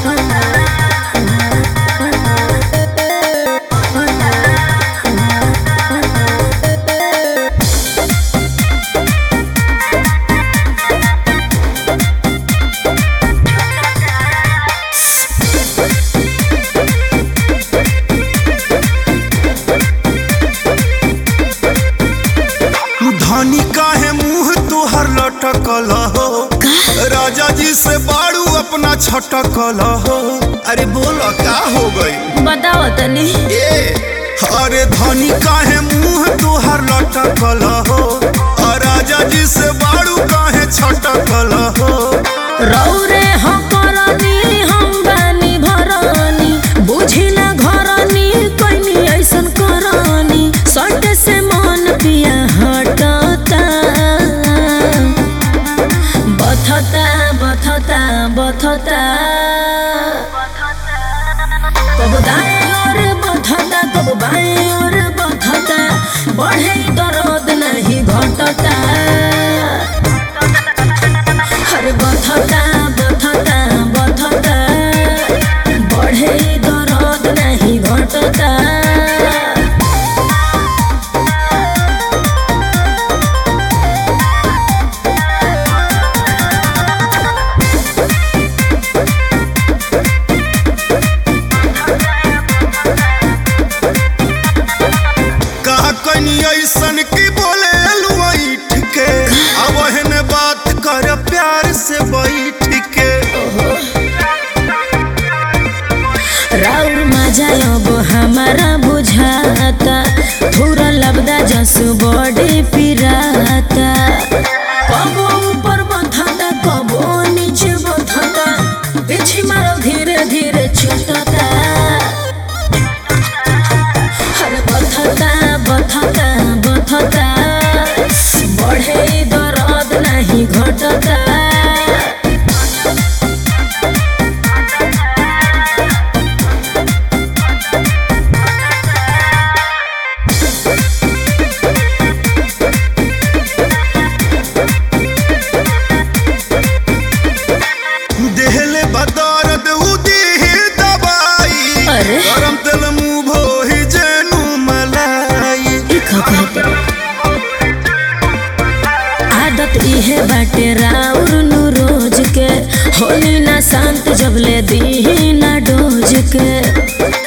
धनी काहे मुंह तुहर लटकल हो राजा जी से बाड़ू अपना छटकल हो अरे बोलो का हो गई बताओ तनी ए अरे धनी काहे मुंह तुहर लटकल हो और राजा जी से बाड़ू काहे छटकल हो रौरे हम करनी हम बानी भरनी बुझिला घरनी कैनी ऐसन करनी सट से मन पिया हटता बथता बथता बथता कब दाएं और बथता कब बाएं और बथता बढ़े दर्द नहीं घटता हर बथता बथता बथता बढ़े दर्द नहीं घटता कहा कनी ऐसन की बोले लुआइठ के अब एहने बात कर प्यार से बैठ के राउर मजा अब हमारा बुझाता थोड़ा लबदा जस बॉडी पिराता कबो ऊपर बथता कबो नीचे बथता पीछे मारो धीरे धीरे छूटता हर बथता बथता बथता बढ़े दर्द नहीं घटता देहले बदौरत उदी दवाई अरे? गरम तेल मुंह भोही जेनु मलाई ई का कहते आदत इहे बाटे राउर नु रोज के होली ना शांत जब ले दी ना डोज के